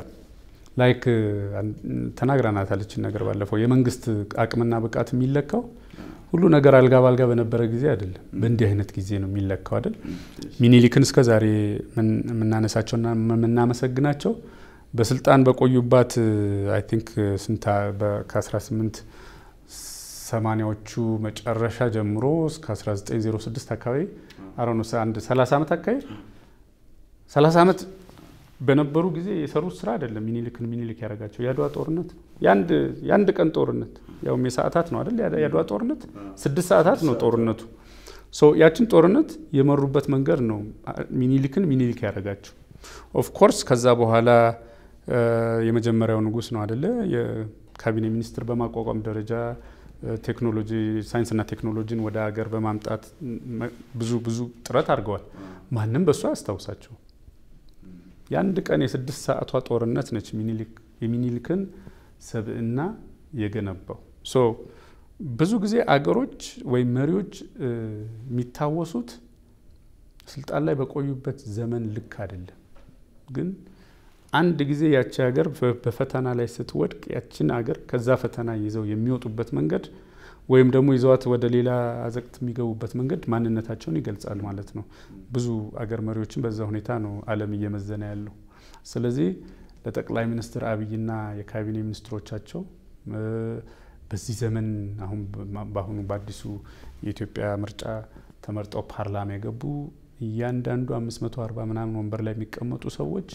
A: ላይክ ተናግራናት አለችን ነገር ባለፈው የመንግስት አቅምና ብቃት የሚለካው ሁሉ ነገር አልጋ ባልጋ በነበረ ጊዜ አይደለም፣ በእንዲህ አይነት ጊዜ ነው የሚለካው አይደል? ሚኒሊክን እስከ ዛሬ የምናነሳቸውና የምናመሰግናቸው በስልጣን በቆዩባት አይ ቲንክ ስንታ ከ18 ሰማኒያዎቹ መጨረሻ ጀምሮ እስከ 1906 አካባቢ አሮኖ አንድ 30 ዓመት አካባቢ 30 ዓመት በነበሩ ጊዜ የሰሩት ስራ አይደለም ሚኒሊክን ሚኒሊክ ያደረጋቸው የአድዋ ጦርነት የአንድ ቀን ጦርነት ያውም የሰዓታት ነው አይደል? የአድዋ ጦርነት ስድስት ሰዓታት ነው ጦርነቱ። ያችን ጦርነት የመሩበት መንገድ ነው ሚኒሊክን ሚኒሊክ ያደረጋቸው። ኦፍኮርስ ከዛ በኋላ የመጀመሪያው ንጉስ ነው አደለ? የካቢኔ ሚኒስትር በማቋቋም ደረጃ ቴክኖሎጂ ሳይንስና ቴክኖሎጂን ወደ ሀገር በማምጣት ብዙ ብዙ ጥረት አድርገዋል። ማንም በእሱ አያስታውሳቸው። የአንድ ቀን የስድስት ሰዓቷ ጦርነት ነች የሚኒሊክን ሰብዕና የገነባው። ሶ ብዙ ጊዜ አገሮች ወይም መሪዎች የሚታወሱት ስልጣን ላይ በቆዩበት ዘመን ልክ አይደለም። ግን አንድ ጊዜ ያቺ ሀገር በፈተና ላይ ስትወድቅ ያችን ሀገር ከዛ ፈተና ይዘው የሚወጡበት መንገድ ወይም ደግሞ ይዘዋት ወደ ሌላ አዘቅት የሚገቡበት መንገድ ማንነታቸውን ይገልጻል ማለት ነው። ብዙ አገር መሪዎችን በዛ ሁኔታ ነው ዓለም እየመዘነ ያለው። ስለዚህ ለጠቅላይ ሚኒስትር አብይና የካቢኔ ሚኒስትሮቻቸው በዚህ ዘመን አሁን በአሁኑ በአዲሱ የኢትዮጵያ ምርጫ ተመርጠው ፓርላማ የገቡ እያንዳንዱ 540 ምናምን ወንበር ላይ የሚቀመጡ ሰዎች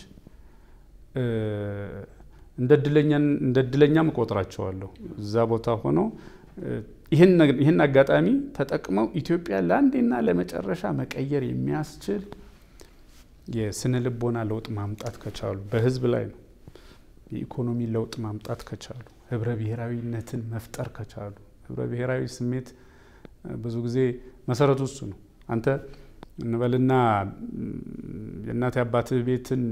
A: እንደ እድለኛም እቆጥራቸዋለሁ። እዛ ቦታ ሆነው ይህን አጋጣሚ ተጠቅመው ኢትዮጵያ ለአንዴና ለመጨረሻ መቀየር የሚያስችል የስነ ልቦና ለውጥ ማምጣት ከቻሉ በህዝብ ላይ ነው። የኢኮኖሚ ለውጥ ማምጣት ከቻሉ ህብረ ብሔራዊነትን መፍጠር ከቻሉ ህብረ ብሔራዊ ስሜት ብዙ ጊዜ መሰረቱ እሱ ነው። አንተ እንበልና የእናት አባትህ ቤትን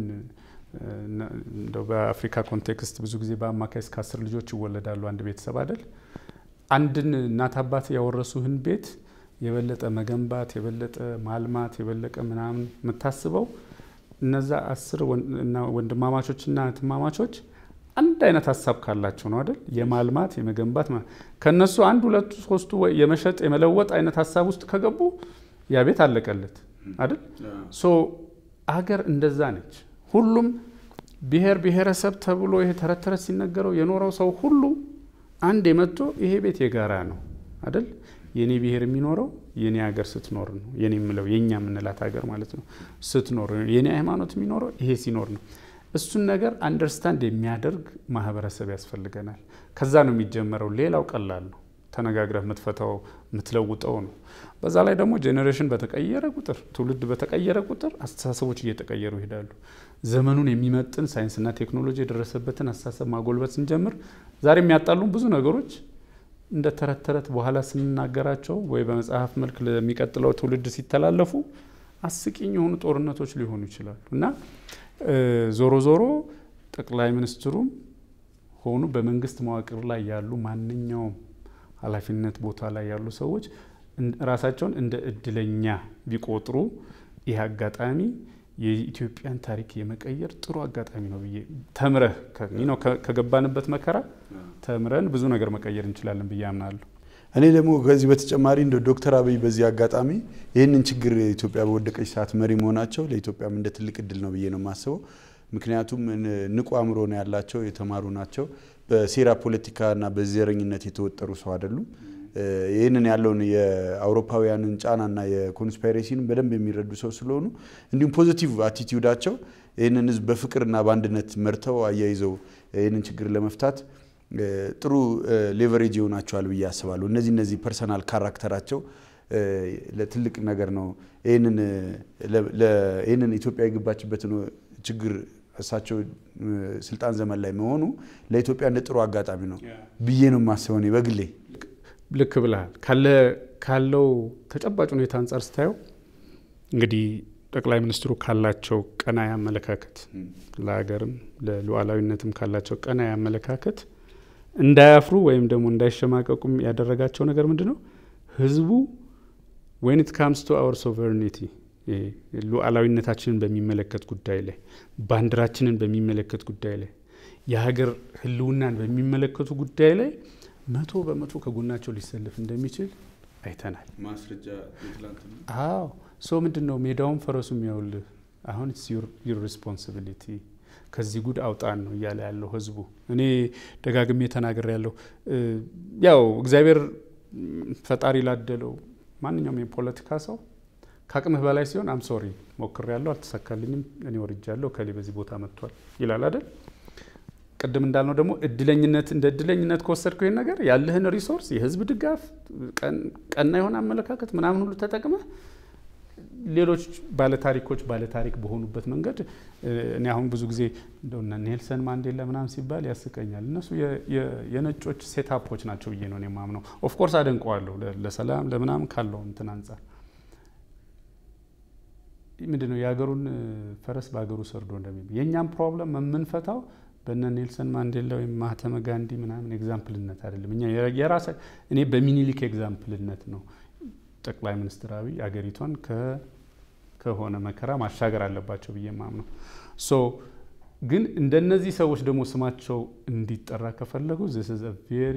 A: እንደው በአፍሪካ ኮንቴክስት ብዙ ጊዜ በአማካይ እስከ አስር ልጆች ይወለዳሉ አንድ ቤተሰብ አይደል? አንድን እናት አባት ያወረሱህን ቤት የበለጠ መገንባት የበለጠ ማልማት የበለጠ ምናምን የምታስበው እነዛ አስር ወንድማማቾችና እህትማማቾች አንድ አይነት ሀሳብ ካላቸው ነው አይደል? የማልማት የመገንባት ከነሱ አንድ ሁለቱ ሶስቱ የመሸጥ የመለወጥ አይነት ሀሳብ ውስጥ ከገቡ ያ ቤት አለቀለት አይደል? ሶ አገር እንደዛ ነች። ሁሉም ብሔር ብሔረሰብ ተብሎ ይሄ ተረት ተረት ሲነገረው የኖረው ሰው ሁሉ አንድ የመጥቶ ይሄ ቤት የጋራ ነው አይደል? የኔ ብሔር የሚኖረው የኔ ሀገር ስትኖር ነው። የኔ የምለው የእኛ የምንላት ሀገር ማለት ነው ስትኖር፣ የኔ ሃይማኖት የሚኖረው ይሄ ሲኖር ነው። እሱን ነገር አንደርስታንድ የሚያደርግ ማህበረሰብ ያስፈልገናል። ከዛ ነው የሚጀመረው። ሌላው ቀላል ነው። ተነጋግረህ የምትፈታው የምትለውጠው ነው። በዛ ላይ ደግሞ ጄኔሬሽን በተቀየረ ቁጥር ትውልድ በተቀየረ ቁጥር አስተሳሰቦች እየተቀየሩ ይሄዳሉ። ዘመኑን የሚመጥን ሳይንስና ቴክኖሎጂ የደረሰበትን አስተሳሰብ ማጎልበት ስንጀምር ዛሬ የሚያጣሉን ብዙ ነገሮች እንደ ተረት ተረት በኋላ ስንናገራቸው ወይ በመጽሐፍ መልክ ለሚቀጥለው ትውልድ ሲተላለፉ አስቂኝ የሆኑ ጦርነቶች ሊሆኑ ይችላሉ እና ዞሮ ዞሮ ጠቅላይ ሚኒስትሩም ሆኑ በመንግስት መዋቅር ላይ ያሉ ማንኛውም ኃላፊነት ቦታ ላይ ያሉ ሰዎች ራሳቸውን እንደ እድለኛ ቢቆጥሩ ይህ አጋጣሚ የኢትዮጵያን ታሪክ የመቀየር ጥሩ አጋጣሚ ነው ብዬ ተምረህ ከገባንበት መከራ ተምረን ብዙ ነገር መቀየር እንችላለን ብዬ አምናለሁ።
B: እኔ ደግሞ ከዚህ በተጨማሪ እንደ ዶክተር አብይ በዚህ አጋጣሚ ይህንን ችግር ኢትዮጵያ በወደቀች ሰዓት መሪ መሆናቸው ለኢትዮጵያም እንደ ትልቅ እድል ነው ብዬ ነው የማስበው። ምክንያቱም ንቁ አእምሮ ነው ያላቸው፣ የተማሩ ናቸው። በሴራ ፖለቲካና በዘረኝነት የተወጠሩ ሰው አይደሉም። ይህንን ያለውን የአውሮፓውያንን ጫናና የኮንስፓይሬሲን በደንብ የሚረዱ ሰው ስለሆኑ እንዲሁም ፖዚቲቭ አቲቲዩዳቸው ይህንን ህዝብ በፍቅርና በአንድነት መርተው አያይዘው ይህንን ችግር ለመፍታት ጥሩ ሌቨሬጅ ይሆናቸዋል ብዬ አስባለሁ። እነዚህ እነዚህ ፐርሰናል ካራክተራቸው ለትልቅ ነገር ነው። ይህንን ኢትዮጵያ የገባችበትን ችግር እሳቸው ስልጣን ዘመን ላይ መሆኑ ለኢትዮጵያ እንደ ጥሩ አጋጣሚ ነው ብዬ ነው የማስበው እኔ በግሌ።
A: ልክ ብልሃል። ካለው ተጨባጭ ሁኔታ አንጻር ስታየው እንግዲህ ጠቅላይ ሚኒስትሩ ካላቸው ቀናይ አመለካከት ለሀገርም ለሉዓላዊነትም ካላቸው ቀናይ አመለካከት እንዳያፍሩ ወይም ደግሞ እንዳይሸማቀቁም ያደረጋቸው ነገር ምንድን ነው? ህዝቡ ዌን ኢት ካምስ ቱ አወር ሶቨርኒቲ ሉዓላዊነታችንን በሚመለከት ጉዳይ ላይ ባንዲራችንን በሚመለከት ጉዳይ ላይ የሀገር ህልውናን በሚመለከቱ ጉዳይ ላይ መቶ በመቶ ከጎናቸው ሊሰልፍ እንደሚችል አይተናል።
B: ማስረጃ
A: አዎ ሶ ምንድን ነው ሜዳውን ፈረሱ የሚያውልህ አሁን ዩር ሪስፖንሲቢሊቲ ከዚህ ጉድ አውጣን ነው እያለ ያለው ህዝቡ። እኔ ደጋግሜ ተናግሬ ያለው ያው እግዚአብሔር ፈጣሪ ላደለው ማንኛውም የፖለቲካ ሰው ከአቅምህ በላይ ሲሆን አም ሶሪ ሞክሬ ያለው አልተሳካልኝም፣ እኔ ወርጃለሁ፣ ከሌ በዚህ ቦታ መጥቷል ይላል አይደል? ቅድም እንዳልነው ደግሞ እድለኝነት እንደ እድለኝነት ከወሰድከው ይህን ነገር ያለህን ሪሶርስ የህዝብ ድጋፍ፣ ቀና የሆነ አመለካከት ምናምን ሁሉ ተጠቅመህ ሌሎች ባለታሪኮች ባለታሪክ በሆኑበት መንገድ እኔ አሁን ብዙ ጊዜ እንደውና ኔልሰን ማንዴላ ምናምን ሲባል ያስቀኛል። እነሱ የነጮች ሴታፖች ናቸው ብዬ ነው የማምነው። ኦፍኮርስ አደንቀዋለሁ ለሰላም ለምናምን ካለው እንትን አንጻር ምንድን ነው የሀገሩን ፈረስ በሀገሩ ሰርዶ እንደሚ የእኛም ፕሮብለም የምንፈታው በነ ኔልሰን ማንዴላ ወይም ማህተመ ጋንዲ ምናምን ኤግዛምፕልነት አይደለም። እኛ የራሳ እኔ በሚኒሊክ ኤግዛምፕልነት ነው ጠቅላይ ሚኒስትር አብይ አገሪቷን ከሆነ መከራ ማሻገር አለባቸው ብዬ ማምነው። ሶ ግን እንደነዚህ ሰዎች ደግሞ ስማቸው እንዲጠራ ከፈለጉ ዚስ ኢዝ አ ቬሪ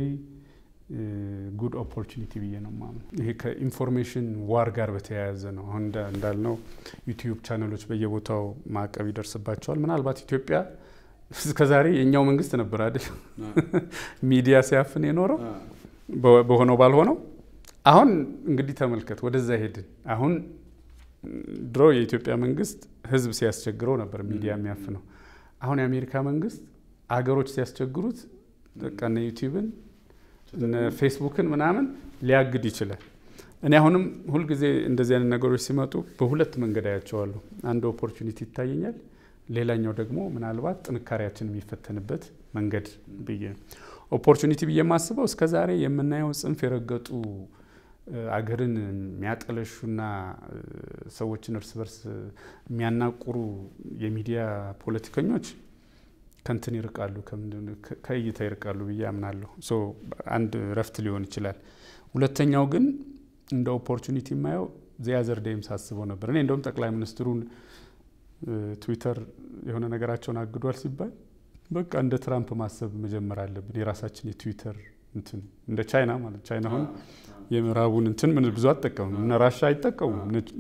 A: ጉድ ኦፖርቹኒቲ ብዬ ነው ማምነው። ይሄ ከኢንፎርሜሽን ዋር ጋር በተያያዘ ነው። አሁን እንዳልነው ዩቲዩብ ቻነሎች በየቦታው ማዕቀብ ይደርስባቸዋል። ምናልባት ኢትዮጵያ እስከዛሬ የእኛው መንግስት ነበር አይደል ሚዲያ ሲያፍን የኖረው በሆነው ባልሆነው አሁን እንግዲህ ተመልከት፣ ወደዛ ሄድን። አሁን ድሮ የኢትዮጵያ መንግስት ህዝብ ሲያስቸግረው ነበር ሚዲያ የሚያፍነው። አሁን የአሜሪካ መንግስት አገሮች ሲያስቸግሩት በቃ እነ ዩቲዩብን እነ ፌስቡክን ምናምን ሊያግድ ይችላል። እኔ አሁንም ሁልጊዜ እንደዚህ አይነት ነገሮች ሲመጡ በሁለት መንገድ አያቸዋለሁ። አንድ ኦፖርቹኒቲ ይታየኛል፣ ሌላኛው ደግሞ ምናልባት ጥንካሬያችን የሚፈተንበት መንገድ ብዬ ኦፖርቹኒቲ ብዬ የማስበው እስከ ዛሬ የምናየው ጽንፍ የረገጡ አገርን የሚያጠለሹና ሰዎችን እርስ በርስ የሚያናቁሩ የሚዲያ ፖለቲከኞች ከንትን ይርቃሉ፣ ከእይታ ይርቃሉ ብዬ አምናለሁ። ሶ አንድ ረፍት ሊሆን ይችላል። ሁለተኛው ግን እንደ ኦፖርቹኒቲ የማየው ዚያዘር ደይም ሳስበው ነበር። እኔ እንደውም ጠቅላይ ሚኒስትሩን ትዊተር የሆነ ነገራቸውን አግዷል ሲባል በቃ እንደ ትራምፕ ማሰብ መጀመር አለብን። የራሳችን የትዊተር እንትን እንደ ቻይና ማለት ቻይና አሁን የምዕራቡን እንትን ምን ብዙ አትጠቀሙም። እነ ራሻ አይጠቀሙም፣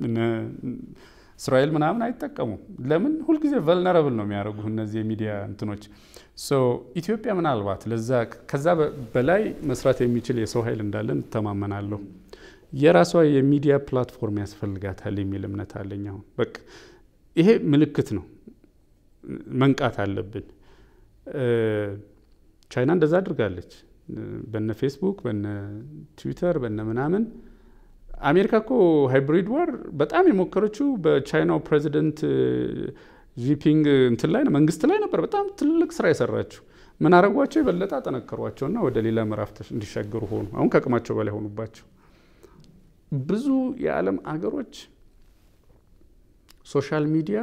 A: እስራኤል ምናምን አይጠቀሙም። ለምን ሁልጊዜ ቨልነረብል ነው የሚያደርጉ እነዚህ የሚዲያ እንትኖች። ኢትዮጵያ ምናልባት ለዛ ከዛ በላይ መስራት የሚችል የሰው ኃይል እንዳለን እተማመናለሁ። የራሷ የሚዲያ ፕላትፎርም ያስፈልጋታል የሚል እምነት አለኝ። አሁን በቃ ይሄ ምልክት ነው፣ መንቃት አለብን። ቻይና እንደዛ አድርጋለች። በነ ፌስቡክ በነ ትዊተር በነ ምናምን አሜሪካ እኮ ሃይብሪድ ዋር በጣም የሞከረችው በቻይናው ፕሬዚደንት ጂፒንግ እንትን ላይ መንግስት ላይ ነበር በጣም ትልቅ ስራ የሰራችው። ምን አረጓቸው? የበለጠ አጠነከሯቸውና ወደ ሌላ ምዕራፍ እንዲሻገሩ ሆኑ። አሁን ከአቅማቸው በላይ ሆኑባቸው። ብዙ የዓለም አገሮች ሶሻል ሚዲያ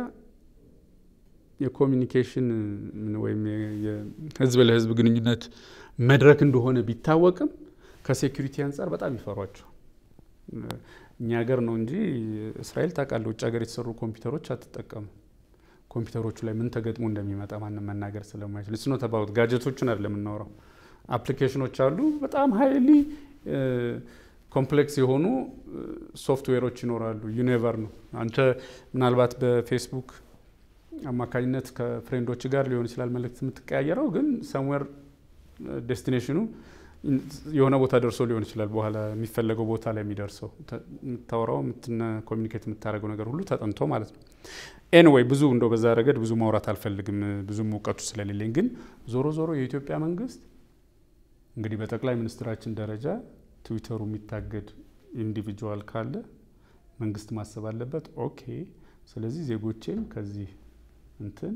A: የኮሚኒኬሽን ወይም የህዝብ ለህዝብ ግንኙነት መድረክ እንደሆነ ቢታወቅም ከሴኩሪቲ አንጻር በጣም ይፈሯቸው። እኛ ሀገር ነው እንጂ እስራኤል ታውቃለህ፣ ውጭ ሀገር የተሰሩ ኮምፒውተሮች አትጠቀሙ። ኮምፒውተሮቹ ላይ ምን ተገጥሞ እንደሚመጣ ማንም መናገር ስለማይችል ስኖ ተባውት ጋጀቶቹን አይደለም የምናወራው። አፕሊኬሽኖች አሉ በጣም ሀይሊ ኮምፕሌክስ የሆኑ ሶፍትዌሮች ይኖራሉ። ዩኔቨር ነው አንተ ምናልባት በፌስቡክ አማካኝነት ከፍሬንዶች ጋር ሊሆን ይችላል መልእክት የምትቀያየረው፣ ግን ሰምዌር ዴስቲኔሽኑ የሆነ ቦታ ደርሶ ሊሆን ይችላል። በኋላ የሚፈለገው ቦታ ላይ የሚደርሰው የምታወራው ኮሚኒኬት የምታደርገው ነገር ሁሉ ተጠንቶ ማለት ነው። ኤንዌይ ብዙ እንደው በዛ ረገድ ብዙ ማውራት አልፈልግም ብዙም እውቀቱ ስለሌለኝ፣ ግን ዞሮ ዞሮ የኢትዮጵያ መንግስት እንግዲህ በጠቅላይ ሚኒስትራችን ደረጃ ትዊተሩ የሚታገድ ኢንዲቪጁዋል ካለ መንግስት ማሰብ አለበት። ኦኬ ስለዚህ ዜጎቼም ከዚህ እንትን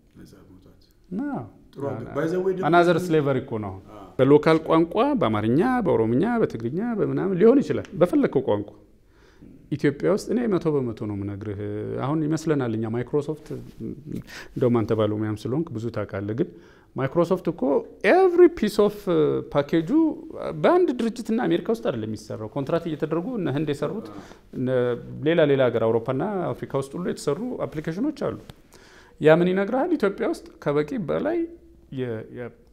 A: አናዘር ስሌቨሪ እኮ ነው። በሎካል ቋንቋ በአማርኛ፣ በኦሮምኛ፣ በትግርኛ በምናምን ሊሆን ይችላል በፈለግከው ቋንቋ ኢትዮጵያ ውስጥ እኔ መቶ በመቶ ነው ምነግርህ። አሁን ይመስለናል እኛ ማይክሮሶፍት እንደውም አንተ ባለሙያም ስለሆንክ ብዙ ታውቃለህ። ግን ማይክሮሶፍት እኮ ኤቭሪ ፒስ ኦፍ ፓኬጁ በአንድ ድርጅትና አሜሪካ ውስጥ አይደለም የሚሰራው። ኮንትራት እየተደረጉ እነ ህንድ የሰሩት ሌላ ሌላ ሀገር አውሮፓና አፍሪካ ውስጥ ሁሉ የተሰሩ አፕሊኬሽኖች አሉ። ያ ምን ይነግርሃል? ኢትዮጵያ ውስጥ ከበቂ በላይ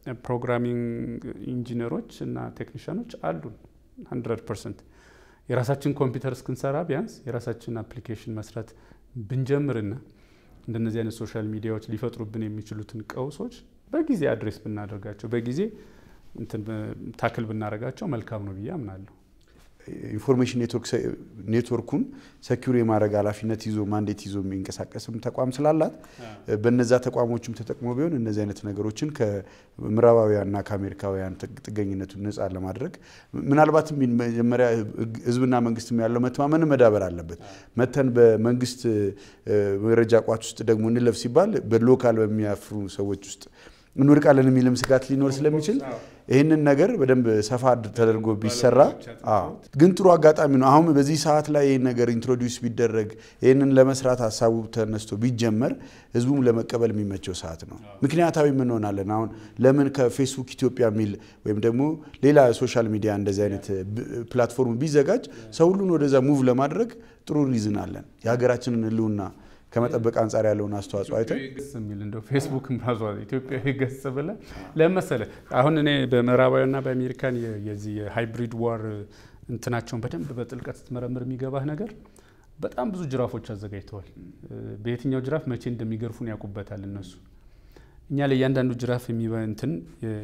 A: ፕሮግራሚንግ ኢንጂነሮች እና ቴክኒሽያኖች አሉን ሀንድረድ ፐርሰንት የራሳችን ኮምፒውተር እስክንሰራ ቢያንስ የራሳችን አፕሊኬሽን መስራት ብንጀምርና እንደነዚህ አይነት ሶሻል ሚዲያዎች ሊፈጥሩብን የሚችሉትን ቀውሶች በጊዜ አድሬስ ብናደርጋቸው በጊዜ ታክል ብናደርጋቸው መልካም ነው ብዬ አምናለሁ።
B: ኢንፎርሜሽን ኔትወርኩን ሰኪር የማድረግ ኃላፊነት ይዞ ማንዴት ይዞ የሚንቀሳቀስም ተቋም ስላላት በነዛ ተቋሞችም ተጠቅሞ ቢሆን እነዚህ አይነት ነገሮችን ከምዕራባውያንና ከአሜሪካውያን ጥገኝነቱን ነጻ ለማድረግ ምናልባትም መጀመሪያ ህዝብና መንግስትም ያለው መተማመን መዳበር አለበት። መተን በመንግስት መረጃ ቋት ውስጥ ደግሞ እንለፍ ሲባል በሎካል በሚያፍሩ ሰዎች ውስጥ እንወድቃለን የሚልም ስጋት ሊኖር ስለሚችል ይህንን ነገር በደንብ ሰፋ ተደርጎ ቢሰራ ግን ጥሩ አጋጣሚ ነው። አሁን በዚህ ሰዓት ላይ ይህን ነገር ኢንትሮዲውስ ቢደረግ ይህንን ለመስራት ሀሳቡ ተነስቶ ቢጀመር ህዝቡም ለመቀበል የሚመቸው ሰዓት ነው። ምክንያታዊ እንሆናለን። አሁን ለምን ከፌስቡክ ኢትዮጵያ የሚል ወይም ደግሞ ሌላ ሶሻል ሚዲያ እንደዚህ አይነት ፕላትፎርም ቢዘጋጅ ሰው ሁሉን ወደዛ ሙቭ ለማድረግ ጥሩ ሪዝን አለን። የሀገራችንን ህልውና ከመጠበቅ አንጻር ያለውን አስተዋጽኦ አይተን
A: የሚል እንደው ፌስቡክም ራሷ ኢትዮጵያዊ ገጽ ብለህ ለመሰለ አሁን እኔ በምዕራባዊና በአሜሪካን የዚህ የሃይብሪድ ዋር እንትናቸውን በደንብ በጥልቀት ስትመረምር የሚገባህ ነገር በጣም ብዙ ጅራፎች አዘጋጅተዋል። በየትኛው ጅራፍ መቼ እንደሚገርፉን ያውቁበታል እነሱ። እኛ ለእያንዳንዱ ጅራፍ እንትን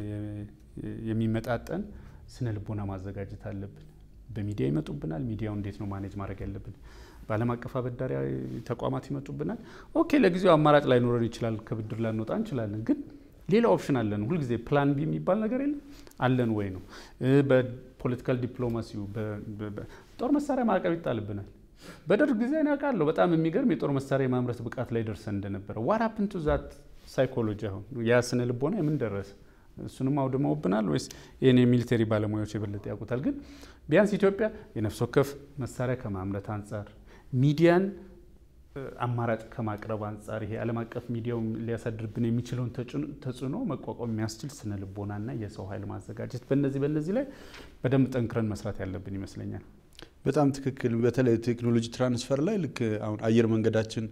A: የሚመጣጠን ስነ ልቦና ማዘጋጀት አለብን። በሚዲያ ይመጡብናል። ሚዲያው እንዴት ነው ማኔጅ ማድረግ ያለብን? በዓለም አቀፍ አበዳሪ ተቋማት ይመጡብናል። ኦኬ ለጊዜው አማራጭ ላይኖረን ይችላል፣ ከብድር ላንወጣ እንችላለን። ግን ሌላ ኦፕሽን አለን። ሁልጊዜ ፕላን ቢ የሚባል ነገር የለም አለን ወይ ነው። በፖለቲካል ዲፕሎማሲው ጦር መሳሪያ ማዕቀብ ይጣልብናል። በደርግ ጊዜ እኔ አውቃለሁ በጣም የሚገርም የጦር መሳሪያ የማምረት ብቃት ላይ ደርሰን እንደነበረ ዋራፕን ቱ ዛት ሳይኮሎጂ አሁን ያ ስነ ልቦና የምን ደረሰ? እሱንም አውድመውብናል ወይስ ይህን የሚሊተሪ ባለሙያዎች የበለጠ ያውቁታል? ግን ቢያንስ ኢትዮጵያ የነፍስ ወከፍ መሳሪያ ከማምረት አንጻር ሚዲያን አማራጭ ከማቅረብ አንጻር ይሄ ዓለም አቀፍ ሚዲያው ሊያሳድርብን የሚችለውን ተጽዕኖ መቋቋም የሚያስችል ስነ ልቦናና የሰው ኃይል ማዘጋጀት በነዚህ በነዚህ ላይ በደንብ ጠንክረን መስራት ያለብን ይመስለኛል።
B: በጣም ትክክል። በተለይ ቴክኖሎጂ ትራንስፈር ላይ ልክ አሁን አየር መንገዳችን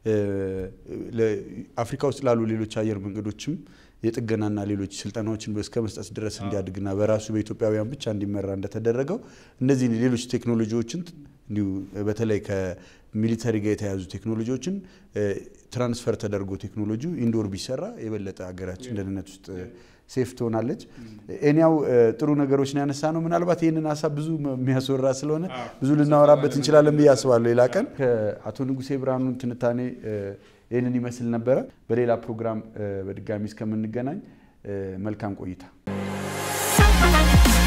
B: አፍሪካ ውስጥ ላሉ ሌሎች አየር መንገዶችም የጥገናና ሌሎች ስልጠናዎችን እስከ መስጠት ድረስ እንዲያድግና በራሱ በኢትዮጵያውያን ብቻ እንዲመራ እንደተደረገው እነዚህ ሌሎች ቴክኖሎጂዎችን እንዲሁ በተለይ ከሚሊተሪ ጋር የተያዙ ቴክኖሎጂዎችን ትራንስፈር ተደርጎ ቴክኖሎጂ ኢንዶር ቢሰራ የበለጠ ሀገራችን ደህንነት ውስጥ ሴፍ ትሆናለች። እኒያው ጥሩ ነገሮች ነው ያነሳ ነው። ምናልባት ይህንን ሀሳብ ብዙ የሚያስወራ ስለሆነ ብዙ ልናወራበት እንችላለን ብዬ አስባለሁ። ሌላ ቀን ከአቶ ንጉሴ ብርሃኑ ትንታኔ ይህንን ይመስል ነበረ። በሌላ ፕሮግራም በድጋሚ እስከምንገናኝ መልካም ቆይታ